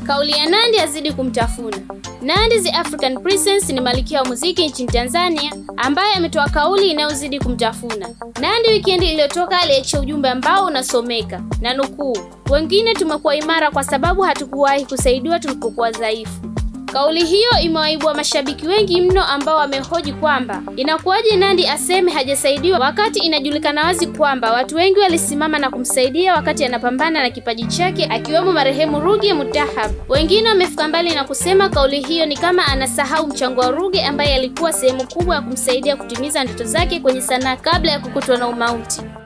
Kauli ya Nandy azidi kumtafuna. Nandy the African Princess ni malkia wa muziki nchini Tanzania ambaye ametoa kauli inayozidi kumtafuna. Nandy wikendi iliyotoka aliachia ujumbe ambao unasomeka na nukuu, wengine tumekuwa imara kwa sababu hatukuwahi kusaidiwa tulipokuwa dhaifu. Kauli hiyo imewaibua mashabiki wengi mno ambao wamehoji kwamba inakuwaje Nandy aseme hajasaidiwa wakati inajulikana wazi kwamba watu wengi walisimama na kumsaidia wakati anapambana na kipaji chake akiwemo marehemu Ruge Mutahab. Wengine wamefika mbali na kusema kauli hiyo ni kama anasahau mchango wa Ruge ambaye alikuwa sehemu kubwa ya kumsaidia kutimiza ndoto zake kwenye sanaa kabla ya kukutwa na umauti.